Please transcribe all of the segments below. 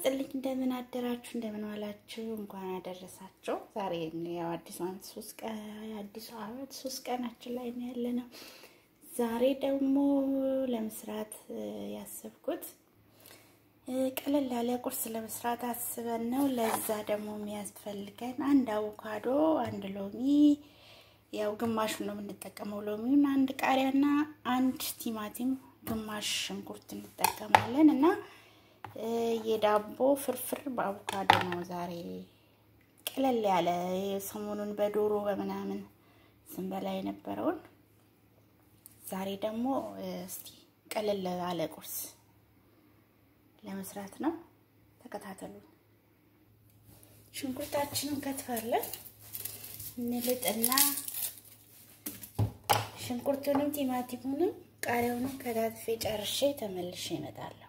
ይስጥልኝ። እንደምን አደራችሁ? እንደምን ዋላችሁ? እንኳን አደረሳችሁ። ዛሬ ያው አዲሱ ዓመት ሶስት ቀን አዲሱ ዓመት ሶስት ቀናችን ላይ ነው ያለ ነው። ዛሬ ደግሞ ለመስራት ያሰብኩት ቀለል ያለ ቁርስ ለመስራት አስበን ነው። ለዛ ደግሞ የሚያስፈልገን አንድ አቮካዶ፣ አንድ ሎሚ፣ ያው ግማሹን ነው የምንጠቀመው ሎሚውን፣ አንድ ቃሪያና አንድ ቲማቲም፣ ግማሽ ሽንኩርት እንጠቀማለን እና የዳቦ ፍርፍር በአቮካዶ ነው ዛሬ ቀለል ያለ ሰሞኑን በዶሮ በምናምን ስንበላ የነበረውን ዛሬ ደግሞ እስቲ ቀለል ያለ ቁርስ ለመስራት ነው። ተከታተሉን። ሽንኩርታችንን ከትፋለን። እንልጥና ሽንኩርቱንም ቲማቲሙንም ቃሪያውንም ከታትፌ ጨርሼ ተመልሼ እመጣለሁ።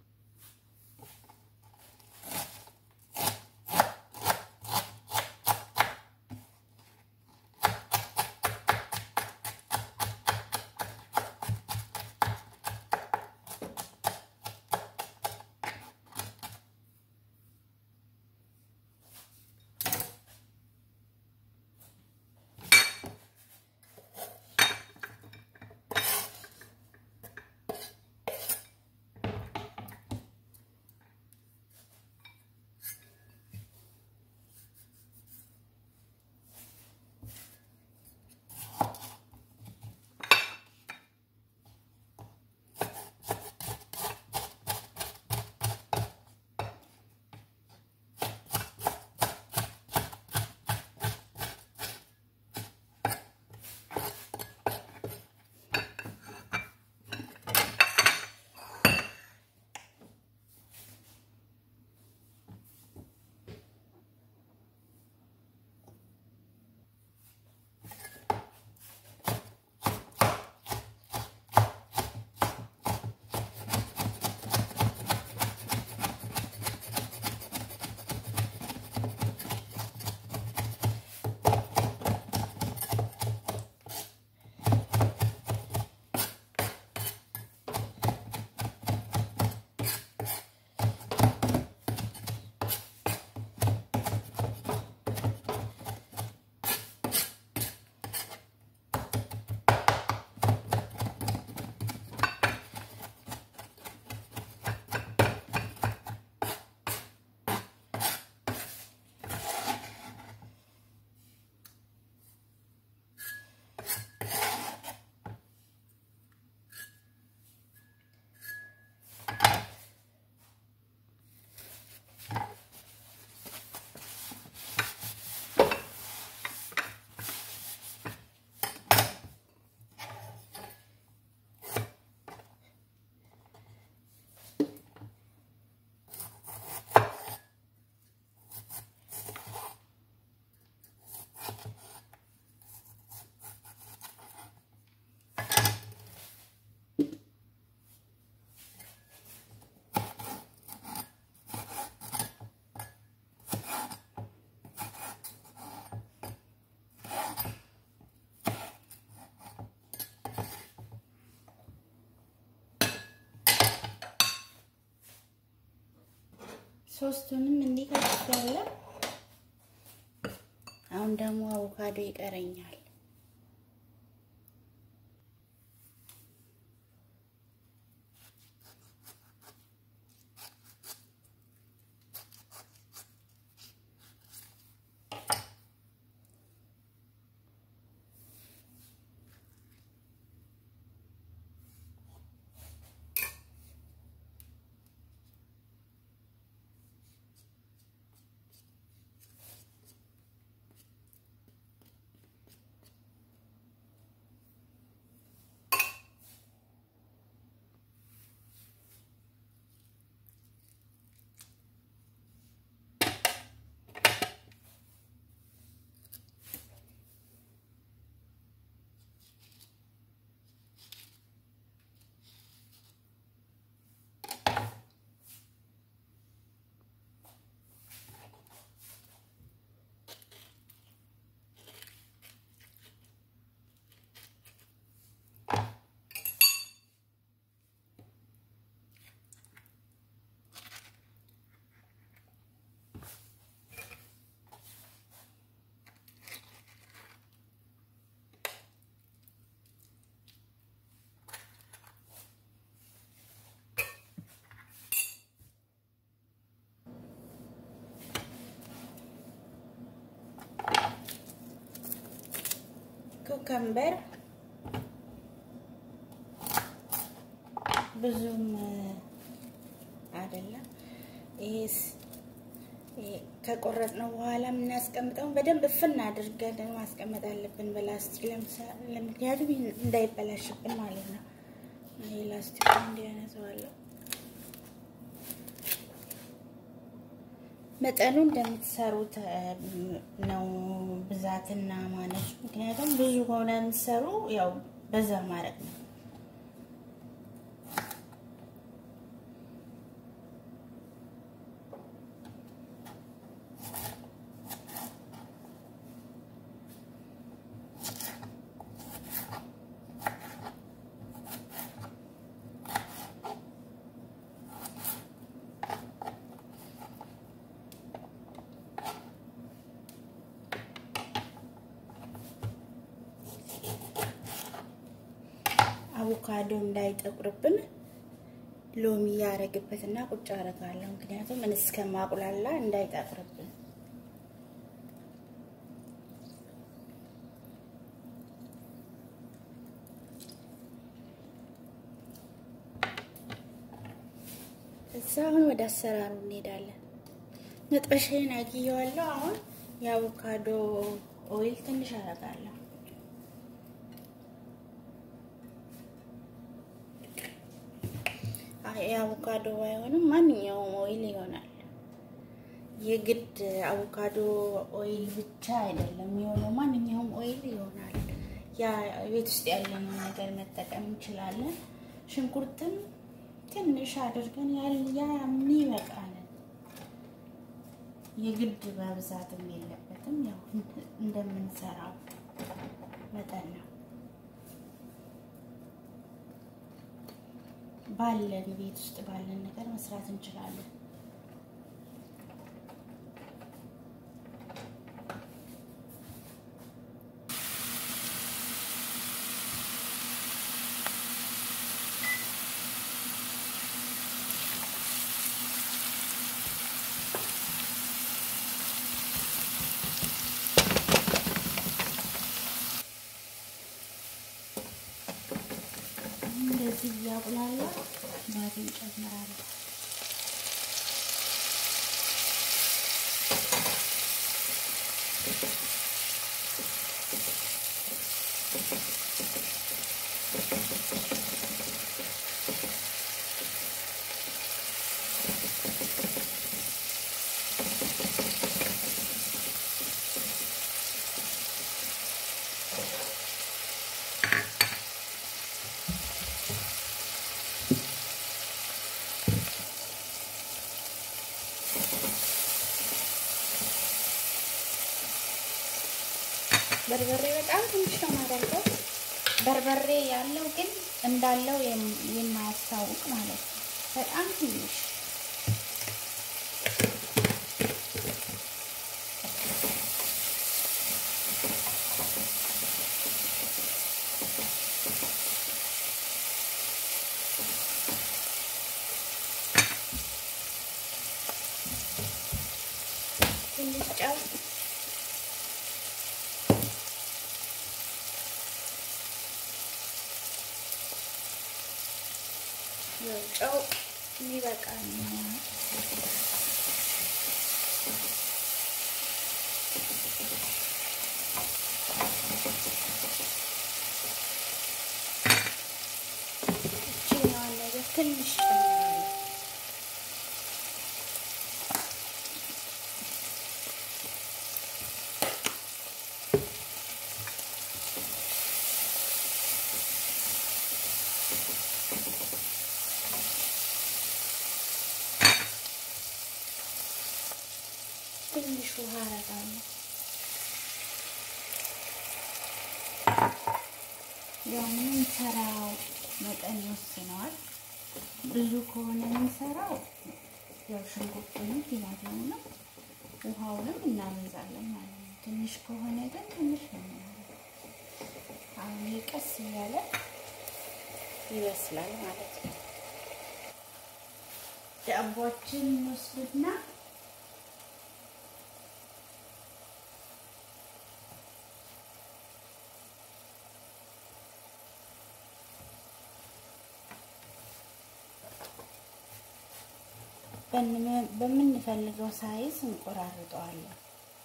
ሶስቱንም እንዲህ ከትፌያለሁ። አሁን ደግሞ አቮካዶ ይቀረኛል። ኩከምበር ብዙም አይደለም። ይሄስ ከቆረጥነው በኋላ የምናስቀምጠው በደንብ እፍና አድርገን ማስቀመጥ አለብን በላስቲክ ምክንያቱም እንዳይበላሽብን ማለት ነው። ይሄ ላስቲክ እንዲያነሰዋለሁ መጠኑ እንደምትሰሩት ነው ብዛትና ማነሱ። ምክንያቱም ብዙ ሆነ የምትሰሩ ያው በዛ ማድረግ ነው። አቮካዶ እንዳይጠቁርብን ሎሚ ያረግበትና ቁጭ አረጋለሁ። ምክንያቱም ምን እስከማቁላላ እንዳይጠቁርብን። እዛ አሁን ወደ አሰራሩ እንሄዳለን። መጥበሻዬን አግየዋለሁ። አሁን የአቮካዶ ኦይል ትንሽ አረጋለሁ። የአቮካዶ ባይሆንም ማንኛውም ኦይል ይሆናል። የግድ አቮካዶ ኦይል ብቻ አይደለም የሆነው፣ ማንኛውም ኦይል ይሆናል። ያ ቤት ውስጥ ያለነው ነገር መጠቀም እንችላለን። ሽንኩርትም ትንሽ አድርገን ያ ይበቃል። የግድ መብዛትም የለበትም። ያው እንደምንሰራው መጠን ነው። ባለን ቤት ውስጥ ባለን ነገር መስራት እንችላለን። እንደዚህ እያቁላላ ባቲ እንጨምራለን። በርበሬ በጣም ትንሽ ነው የማደርገው። በርበሬ ያለው ግን እንዳለው የማያስታውቅ ማለት ነው። በጣም ትንሽ ትንሽ ጨው ጨው የሚበቃ ነው። እችኛዋን ነገር ትንሽ ትንሽ ውሃ አረጋለሁ። ያው የምንሰራው መጠን ይወስነዋል። ብዙ ከሆነ የምንሰራው ያው ሽንኩርቱንም ቲማቲሙንም ውሃውንም እናበዛለን ማለት ነው። ትንሽ ከሆነ ግን ትንሽ ነው። አሁን ቀስ እያለ ይበስላል ማለት ነው። ዳቦችን እንወስድና በምንፈልገው ሳይዝ እንቆራርጠዋለን።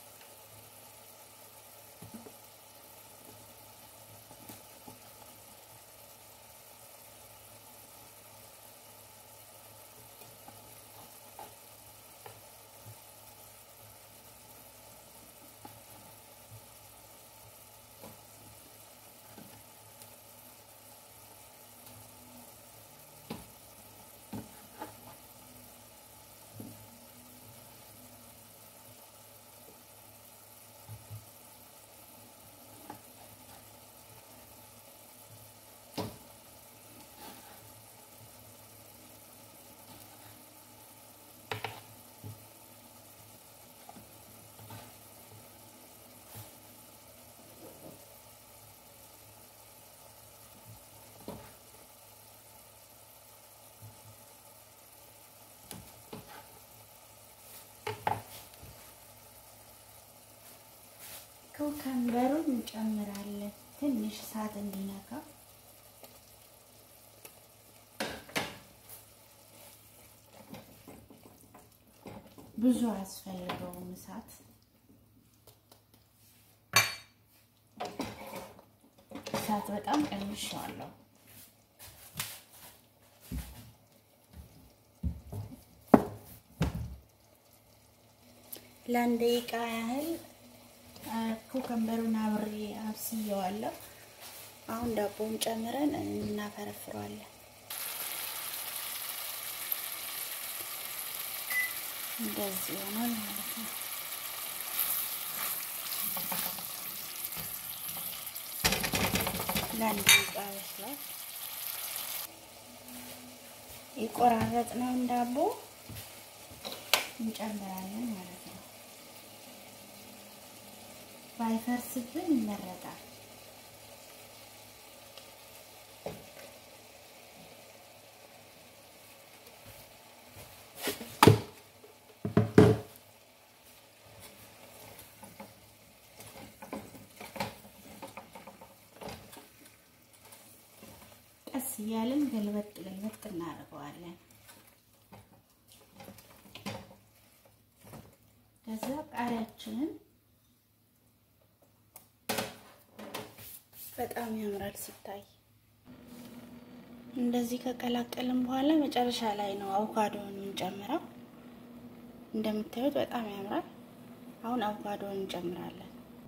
ኩከምበሩን እንጨምራለን ትንሽ እሳት እንዲነካ ብዙ አያስፈልገውም እሳት እሳት በጣም ቀንሼዋለሁ ለአንድ ደቂቃ ያህል ኩከምበሩን አብሬ አብስየዋለሁ። አሁን ዳቦውን ጨምረን እናፈረፍረዋለን። እንደዚህ ይሆናል ማለት ነው። ለአንድ ደቂቃ ይበስላል። የቆራረጥነውን ዳቦ እንጨምራለን ማለት ነው። ባይፈርስብን ይመረጣል። ቀስ እያልን ገልበጥ ገልበጥ እናደርገዋለን። ከዛ ቃሪያችንን በጣም ያምራል ሲታይ። እንደዚህ ከቀላቀልን በኋላ መጨረሻ ላይ ነው አቮካዶን የምንጨምረው። እንደምታዩት በጣም ያምራል። አሁን አቮካዶን እንጨምራለን።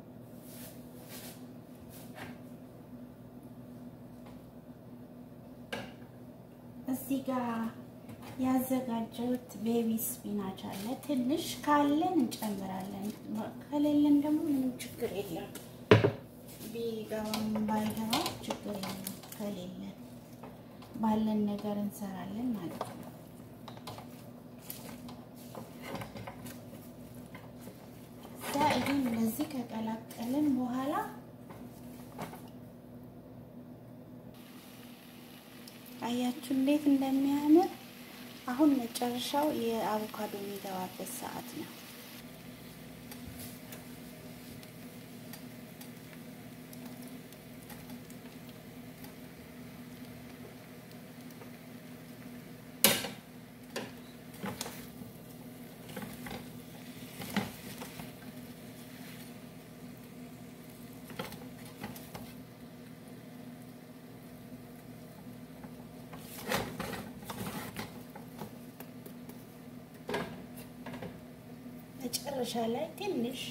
እዚህ ጋር ያዘጋጀሁት ቤቢ ስፒናች አለ። ትንሽ ካለን እንጨምራለን፣ ከሌለን ደግሞ ምንም ችግር የለም። ቢገባም ባይገባ ችግር የለም። ከሌለን ባለን ነገር እንሰራለን ማለት ነው። እዛ ይህን እንደዚህ ከቀላቀልን በኋላ አያችሁ እንዴት እንደሚያምር። አሁን መጨረሻው የአቮካዶ የሚገባበት ሰዓት ነው። መጨረሻ ላይ ትንሽ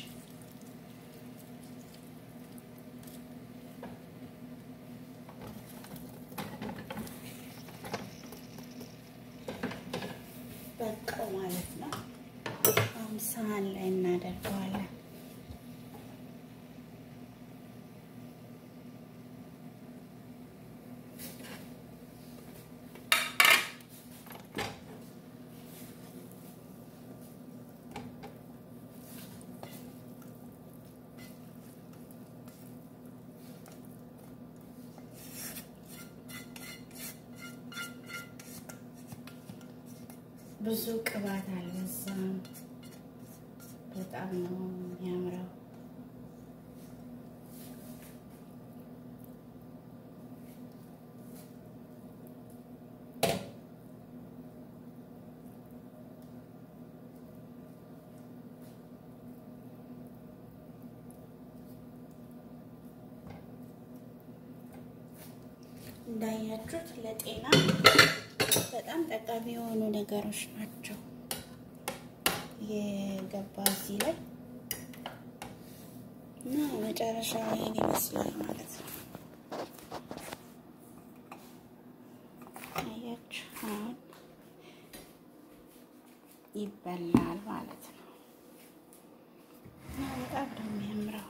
በቃው ማለት ነው። አሁን ሳህን ላይ እናደርገዋለን። ብዙ ቅባት አልበዛም። በጣም ነው የሚያምረው። እንዳያችሁት ለጤና በጣም ጠቃሚ የሆኑ ነገሮች ናቸው የገባ እዚህ ላይ እና መጨረሻ ይሄን ይመስላል ማለት ነው። አያችሁ አሁን ይበላል ማለት ነው። እና በጣም ነው የሚያምረው።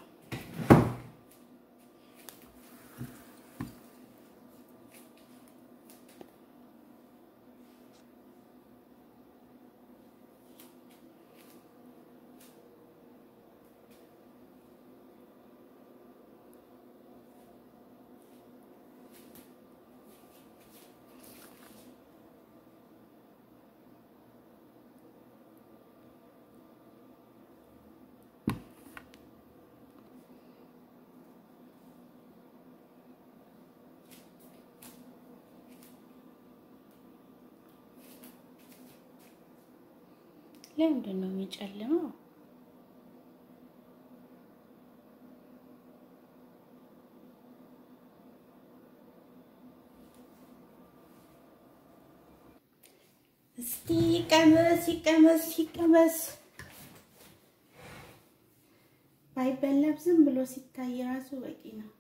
ለምንድን ነው የሚጨልመው? እስቲ ይቀመስ ይቀመስ ይቀመስ። ባይበላም ዝም ብሎ ሲታይ ራሱ በቂ ነው።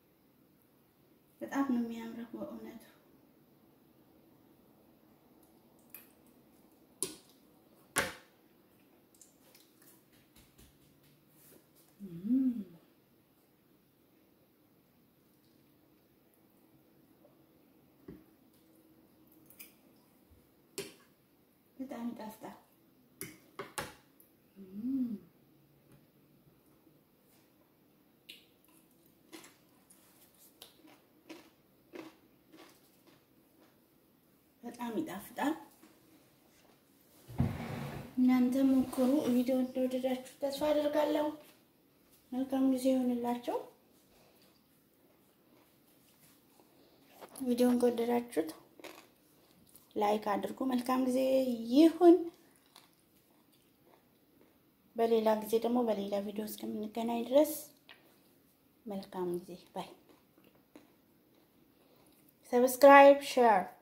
በጣም ነው የሚያምረው በእውነቱ። በጣም ይጣፍጣል። በጣም ይጣፍጣል። እናንተ ሞክሩ። ቪዲዮ እንደወደዳችሁ ተስፋ አድርጋለሁ። መልካም ጊዜ ይሆንላቸው። ቪዲዮን ከወደዳችሁት ላይክ አድርጉ። መልካም ጊዜ ይሁን። በሌላ ጊዜ ደግሞ በሌላ ቪዲዮ እስከምንገናኝ ድረስ መልካም ጊዜ ባይ። ሰብስክራይብ ሼር